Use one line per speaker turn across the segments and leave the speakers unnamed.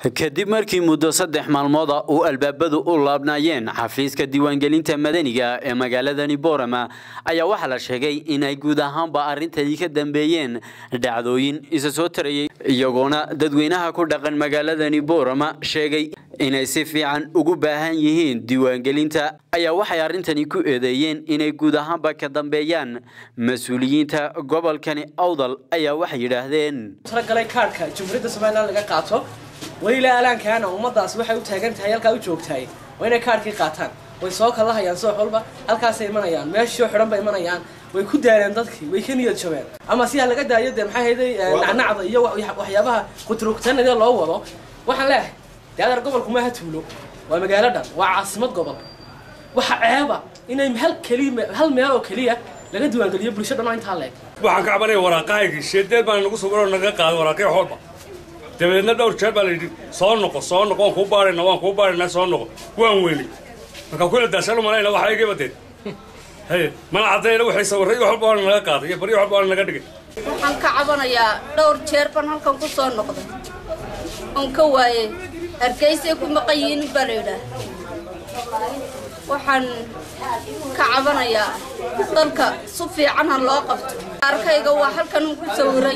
kadib markii muddo saddex maalmooda uu albaabadu u laabnaayeen xafiiska diiwaangelinta madaniga ee magaaladani boorama ayaa waxaa la sheegay inay guud ahaanba arrintani ka dambeeyeen dhacdooyin isa soo tarayay iyagoona dadweynaha ku dhaqan magaaladani boorama sheegay inay si fiican ugu baahan yihiin diiwaangelinta ayaa waxay arrintani ku eedeeyeen inay guud ahaanba ka dambeeyaan mas-uuliyiinta gobolkani awdal ayaa waxay yidhaahdeen
talagalay kaarhka jumhuuriyadda somalilan laga qaato weli ilaa alaankaana ummadaas waxay u taagan tahay halkaa u joogtahay waa inay kaarhkii qaataan way soo kala hayaan soox walba halkaasay imanayaan meeshoo xidhan bay imanayaan way ku daaleen dadkii way ka niyad jabeen ama si ha laga daayo dee maxay hayday nacnacda iyo waxyaabaha qutrugtanadee loo wado waxaan leeyahay dee adeer gobolku maaha tuulo waa magaalo dhan waa caasimad gobol waxa ceeba inay hal keliya hal meel oo keliya laga diiwaangeliyo bulsho dhan oo intaa leeg
waxaan ka cabanaya waraaqahaygii sheedeel baan nagu sawiroo naga qaaday waraaqyo xoolba dabeedna dhowr jeer baa la yidhi soo noqo soo noqo waan kuu baarayna waan kuu baaraynaa soo noqo waan weynay markaa kula daashan u malayna waxa iga badeed haye mana caddayna waxay sawirray wax walba waana naga qaaday iyo baryo walba waana naga dhigay
waxaan ka cabanayaa dhowr jeer baan halkan ku soo noqday oon ka waayey hargeysay ku maqan yihiin baa la yidhaah waxaan ka cabanayaa dalka si fiican ha loo qabto arkayga waa halkan ku sawiran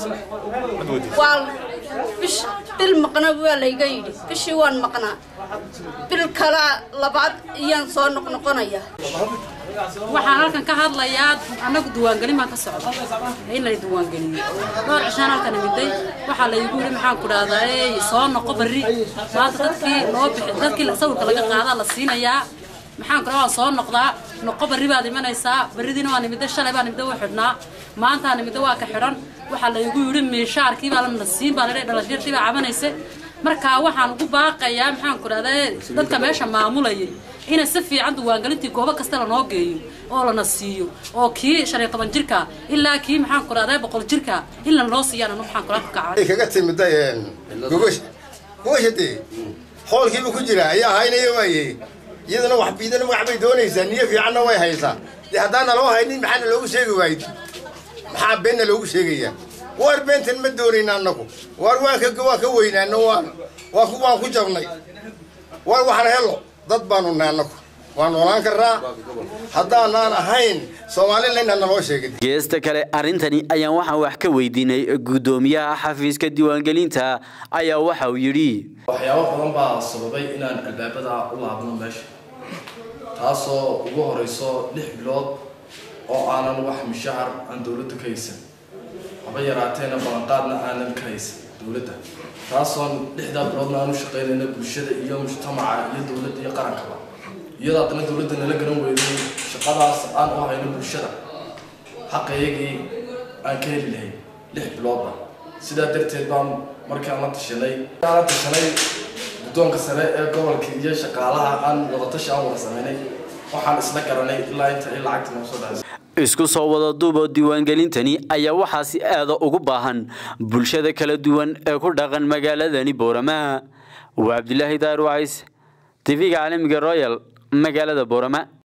waa bish bil maqna waa layga yidhi bishii waan maqnaa bil kala labaad iyaan soo noqnoqonaya
waxaan halkan ka hadlayaa annagu diiwaangelin baan ka socda in la diiwaangeliyo dhowr cishaan halkan imiday waxaa laygu yidhi maxaan ku dhahdaa ey soo noqo barri maanta dadkii loo bixi dadkii sawirka laga qaadaa la siinayaa maxaan ku dhahaa soo noqdaa noqo barri baad imanaysaa barridiina waan imiday shalay baan imiday waa xidhnaa maantaan imiday waa ka xidhan waxaa laygu yidhi miishaarkii baa lana siin baa ladhe dhalashyartii baa cabanaysa markaa waxaan ugu baaqayaa maxaan ku dhahdaa dadka meesha maamulayay inay si fiican diiwaangelintii goobo kasta lanoo geeyo oo lana siiyo oo kii shan iyo toban jirka ilaa kii maxaan ku dhahdaa boqol jirka in lanoo siiyaan anu maxaan kula kacay
kaga timida gogosha gogosha dee hoolkiiba ku jira ayaa haynaya waaye iyadana wax biidana magac bay doonaysaa niyo fiicanna way haysaa dee haddaana loo haynin maxaana loogu sheegi waayid maxaa beenna loogu sheegayaa waar beentan ma doonayna annagu waar waan ka waan ka weynaano waan waan ku waan ku jabnay waar waxaan helo dad baanu nahay annagu waan noolaan karraa haddaanaan ahayn soomalilan naloo sheegin
geesta kale arrintani ayaan waxaan wax ka weydiinay guddoomiyaha xafiiska diiwaangelinta ayaa waxa uu yidhi
waxyaabo badan baa sababay inaan albaabada u laabno meesha taasoo ugu horeyso lix bilood oo aanan wax mushahar aan dowladda ka haysan haba yaraateena ballanqaadna aanan ka haysan dowladda taasoon lixdaa biloodna aan u shaqaynayna bulshada iyo mujtamaca iyo dowladda iyo qarankaba iyadoo haddana dowladda nala garan weyday shaqadaas aan u hayno bulshada xaqayagii aan ka heli lahayn lix biloodba sidaa darteed baan markaan la tashanay la tashanay guddoonka sare ee gobolka iyo shaqaalaha aan wadatashi aan wada sameynay waxaan isla garanay ilaa inta ay lacagta noo soo dhacaysa
isku soo wada duubo diiwaangelintani ayaa waxaa si aada ugu baahan bulshada kala duwan ee ku dhaqan magaaladani boorama waa cabdilaahi daar wacays tv-ga caalamiga royal magaalada boorama